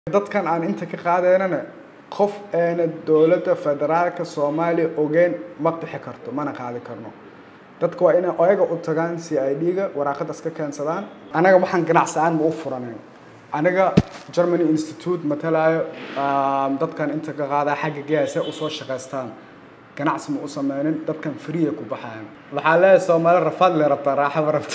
dadkan aan inta ka qaadeynana qof eena dowladda federaalka soomaaliya ogeyn ma bixi karto mana qaadi karno dadka waa inay oyaga u tagaan c i d-ga waraaqadaas ka keensadaan anaga waxaan ganacsi aan ma u furaneyn aniga germany institute matalayo dadkan inta ka qaadaa xagga geese usoo shaqaystaan ganacsi ma u sameynin dadkan freeya ku baxayan waxaa leeyahay soomaali rafaad le rabtaa raaxaba rabta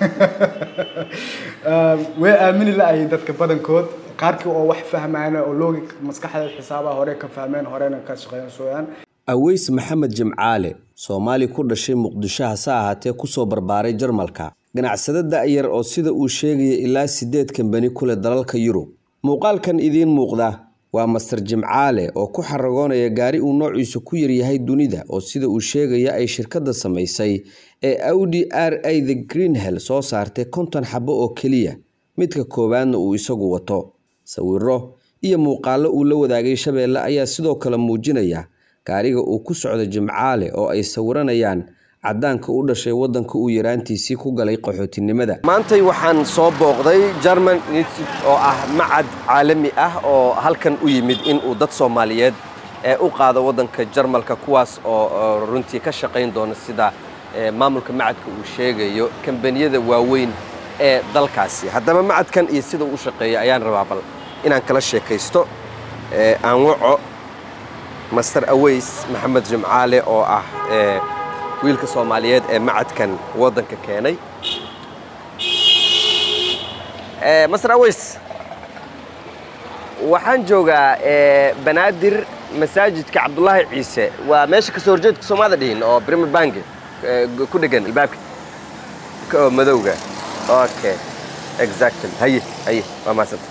way aamini la-ayiin dadka badankood qaarkii oo wax fahmayna oo loogi maskaxda xisaabaha hore ka fahmeen horena ka shaqeyn sooyaan aweys maxamed jimcaale soomaali ku dhashay muqdisho hase ahaatee kusoo barbaaray jarmalka ganacsado da-yar oo sida uu sheegaya ilaa sideed kambani ku leh dalalka yurub muuqaalkan idiin muuqda waa master jimcaale oo ku xaragoonaya gaari uu noociisu ku yaryahay dunida oo sida uu sheegaya ay shirkadda samaysay ee audi r a the greenhell soo saartay konton xabo oo keliya midka koowaadna uu isagu wato sawiro iyo muuqaallo uu la wadaagay shabeelle ayaa sidoo kale muujinaya gaariga uu ku socdo jimcaale oo ay sawiranayaan cadaanka u dhashay waddanka uu yaraantiisii ku galay qaxootinimada maantay waxaan soo booqday german institute oo ah macad caalami ah oo halkan u yimid in uu dad soomaaliyeed ee u qaado waddanka jarmalka kuwaas oo runtii ka shaqayn doona sida maamulka macadka uu sheegayo kambaniyada waaweyn ee dalkaasi haddaba macadkan iyo sida uu shaqeeya ayaan rabaa bal inaan kala sheekaysto aan waco master aweys maxamed jimcaale oo ah wiilka soomaaliyeed ee macadkan waddanka keenay master aweys waxaan joogaa banaadir masaajidka cabdulaahi ciise waa meesha kasoo horjeedka soomaalida dhihin oo brimer bange ku dhegan albaabka oo madowga okay exactly haye haye waa mahadsanta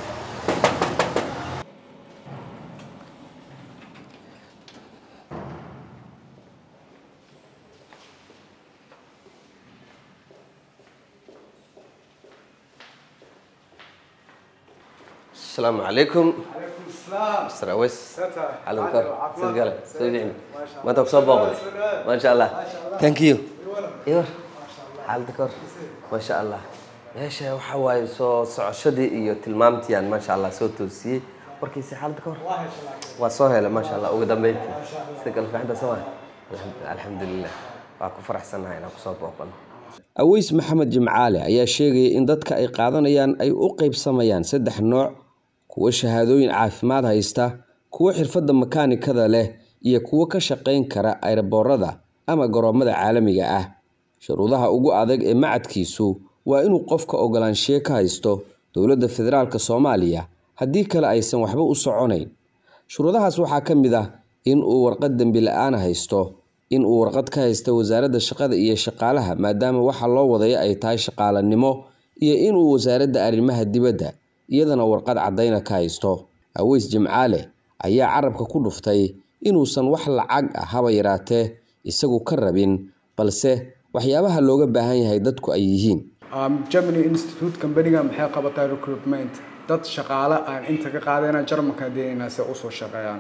السلام عليكم مستر اويس حالك صدق قال صدق ما انت بصوب ما شاء الله ثانك يو ايوه حالك ما شاء الله meesha waxa waaye soo socoshadii iyo tilmaamtiiaan maasha allah soo toosiyey warkiisa xaaladda ka hor waa soo helay maasha allah ugu dambeyntii sida kale fiixanta soo alxamdulilah waa ku faraxsannahay inaan kusoo booqano aweys maxamed jimcaale ayaa sheegaya in dadka ay qaadanayaan ay u qaybsamayaan saddex nooc kuwo shahaadooyin caafimaad haysta kuwo xirfadda makaanikada leh iyo kuwo ka shaqayn kara ayraboorada ama garoomada caalamiga ah shuruudaha ugu adag ee macadkiisu waa inuu qofka ogolaanshiye ka haysto dowladda federaalk soomaaliya haddii kale aysan waxba u soconayn shuruudahaas waxaa ka mid ah in uu warqad dembi la-aan haysto in uu warqad ka haysta wasaaradda shaqada iyo shaqaalaha maadaama waxa loo wadaya ay tahay shaqaalanimo iyo inuu wasaaradda arrimaha dibadda iyadana warqad caddayna ka haysto aweys jimcaale ayaa carabka ku dhuftay inuusan wax lacag ah haba yaraatee isagu ka rabin balse waxyaabaha looga baahan yahay dadku ay yihiin germany institute companiga maxay qabataa recruitment dad shaqaale aan inta ka qaadayna jarmalka deenayna se usoo shaqeeyaan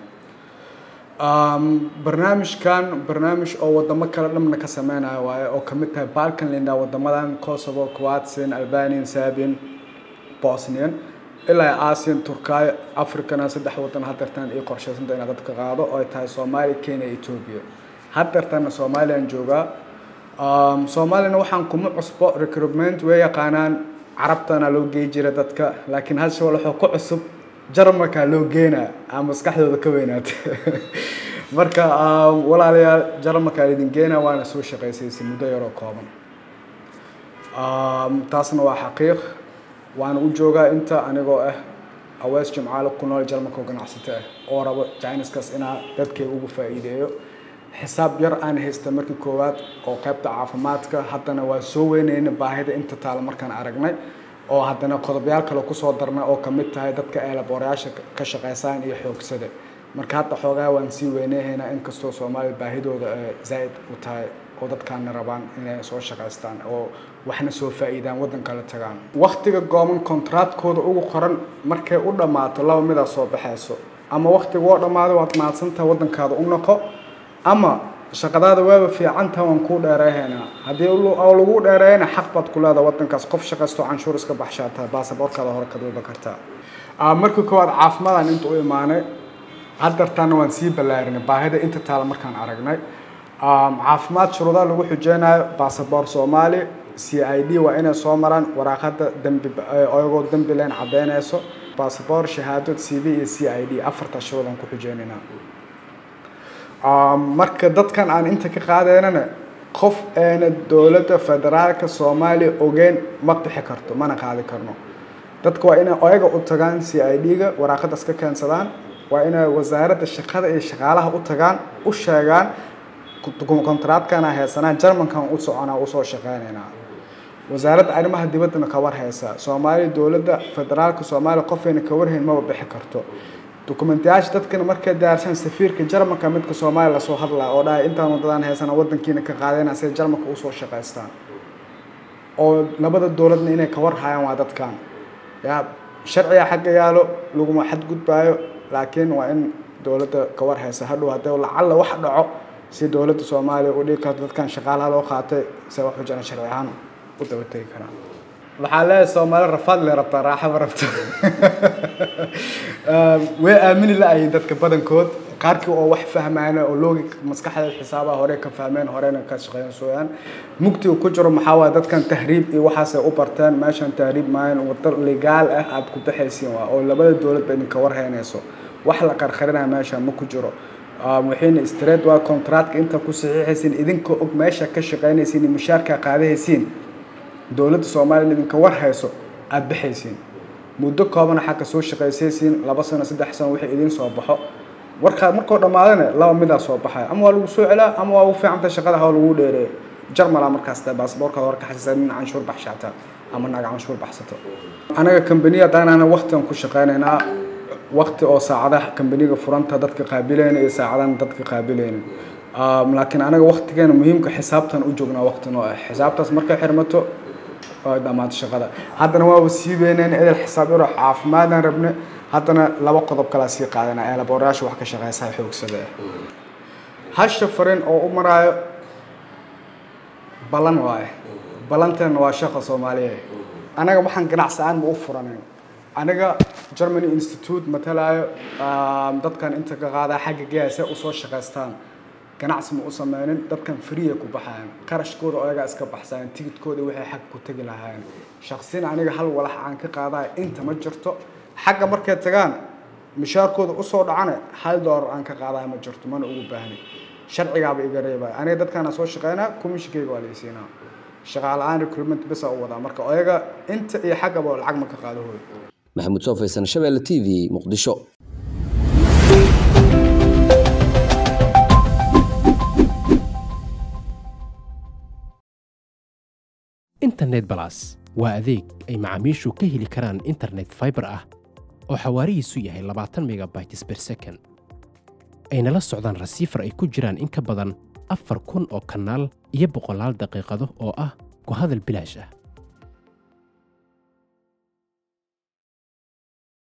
barnaamijkan barnaamij oo wadamo kale dhamna ka sameynayo waaye oo kamid tahay balkan linda wadamadan kosovo croatian albanian serbian bosnian ilaa asian turkaayo africana saddex wadan hadeertan iyo qorshaysanta inaa dadka qaado oo ay tahay soomaaliya kenya ethoobia hadeertana somalilan joogaa soomaaliyana waxaan kuma cusbo recruitment way yaqaanaan carabtana loo gey jira dadka laakiin hasha waxuu ku cusub jarmalka loo geenaa aa maskaxdooda ka weynaata marka walaalayaal jarmalka idin geena waana soo shaqaysaysay muddo yaroo kooban taasna waa xaqiiq waana u joogaa inta anigoo ah awees jimcaale ku nool jarmalka oo ganacsato ah oo rabo jiniskaas inaa dadkay ugu faa'iideeyo xisaab yar aan haysta markii koowaad oo qaybta caafimaadka haddana waa soo weynayna baahida inta taala markaan aragnay oo haddana qodobyaal kale kusoo darna oo kamid tahay dadka eelabooryaasha ka shaqeysaan iyo xoogsada marka hadda xoogaa waan sii weyneyhaynaa inkastoo soomaaliya baahidooda zaa'id u tahay oo dadkaana rabaan inay soo shaqaystaan oo waxna soo faa'iidaan waddan kale tagaan waktiga gooban kontraatkooda ugu qoran markay u dhammaato laba midaa soo baxayso ama waktiga oo dhammaado waad mahadsantaha waddankaada u noqo ama shaqadaada waaba fiicantaha waan kuu dheereehaynaa haddii lagu dheereeyana xaq baad ku leedaha waddankaas qof shaqaysto canshuur iska baxshaa tahay baasaboorkaada hore ka duuba kartaa markii koowaad caafimaadaan inta u imaanay haddartaana waan sii ballaarinay baahida inta taala markaan aragnay caafimaad shuruudaha lagu xujeynayo basaboor soomaali c i d waa inay soo maraan waraaqada dembi oyagoo dembi leen caddeynayso basaboor shahaado c v iyo c i d afarta shuruud aan ku xujeynaynaa marka dadkan aan inta ka qaadeynana qof eena dowladda federaalka soomaaliya ogeyn ma bixi karto mana qaadi karno dadka waa inay oyaga u tagaan c i d-ga waraaqadaas ka keensadaan waa inay wasaaradda shaqada iyo shaqaalaha u tagaan u sheegaan kontraadkana haysanaan jarmankan u soconaa usoo shaqeynaynaa wasaaradda arrimaha dibaddana ka war haysa soomaaliya dowladda federaalka soomaaliya qofayna ka warhayn maba bixi karto dokumentiyaasha dadkana markay diyaarsan safiirka jarmanka midka soomaaliya lasoo hadlaa oo dhahay intaan wadadaan haysana wadankiina ka qaadayna siday jarmanka usoo shaqaystaan oo labada dowladna inay ka war hayaan waa dadkan ya sharciga xagga yaalo laguma xadgudbaayo laakiin waa in dowladda ka war haysa hadhow haddii lacalla wax dhaco si dowladda soomaaliya u dhigi karto dadkan shaqaalaha loo qaatay se wax ujana sharci ahaan u daba tegi karaan waxaa leeyahay soomaali rafaad le rabtaa raaxaba rabta way aamini la-ayiin dadka badankood qaarkii oo wax fahmayna oo loogi maskaxda xisaabaha hore ka fahmeen horena ka shaqeyn sooyaan mugtiga ku jiro maxaa waaye dadkan tahriib iyo waxaasay u barteen meeshan tahriib maayan wado legaal ah aada ku baxaysiin waa oo labada dowladba idinka warhaynayso wax la qarqarinaya meesha ma ku jiro waxayna street waa contractka inta ku saxiixaysiin idinka og meesha ka shaqeynaysiin iyo mushaarka qaadahaysiin dowladda soomaaliya idinka war hayso aada baxaysiin muddo koobana xagga soo shaqaysaysiin laba sano saddex sano wixii idiin soo baxo warkaa markoo dhammaadana laba midaa soo baxaya ama waa lagu soo celaa ama waa ugu fiicanta shaqada hawa lagu dheereeyo jarmala markaas tahay baasaboorkaada war ka xasiisa nin canshuur baxshaata ama naag canshuur baxsato anaga kambaniya haddaanana waqtigan ku shaqeynaynaa waqti oo saacadaha kambaniga furanta dadka qaabilayna iyo saacadahan dadka qaabilayna laakiin anaga waqtigeena muhiimka xisaabtan u joognaa waqti noo ah xisaabtaas markay xirmato dhammaanta shaqada haddana waaba sii weyneen edel xisaab yaro caafimaadaan rabne haddana laba qodob kalaa sii qaadana ee laborayaasha wax ka shaqeysa xoogsada ah hasha farin oo u maraayo ballan waaye ballanteena waa shaqa soomaaliya anaga waxaan ganacsi aan ma u furanin aniga germany institute matalaayo dadkan inta ka qaadaa xagga gaasa usoo shaqaystaan ganacsi ma u sameynin dadkan free ku baxayan qarashkooda ayagaa iska baxsayan tigidkooda waxay xag ku tegi lahaayeen shaqsin aniga hal walax aan ka qaadaya inta ma jirto xagga markay tagaan mishaarkooda usoo dhacana hal doolar aan ka qaadaya ma jirto mana ugu baahni sharcigaaba iga reebaya aniga dadkaana soo shaqeynaa commissionkayga waa laysiinaa shaqaala-aan recruitment bisa u wadaa marka ayaga inta iyo xaggaba lacag ma ka qaado hooy maxamuud soo faysan shabeelle t v muqdisho internet balas waa adeeg ay macaamiishu ka heli karaan internet fiber ah oo xawaarihiisu yahay labaatan megabytes per second ayna la socdaan rasiifar ay ku jiraan in ka badan afar kun oo kanaal iyo boqolaal daqiiqado oo ah ku hadal bilaash ah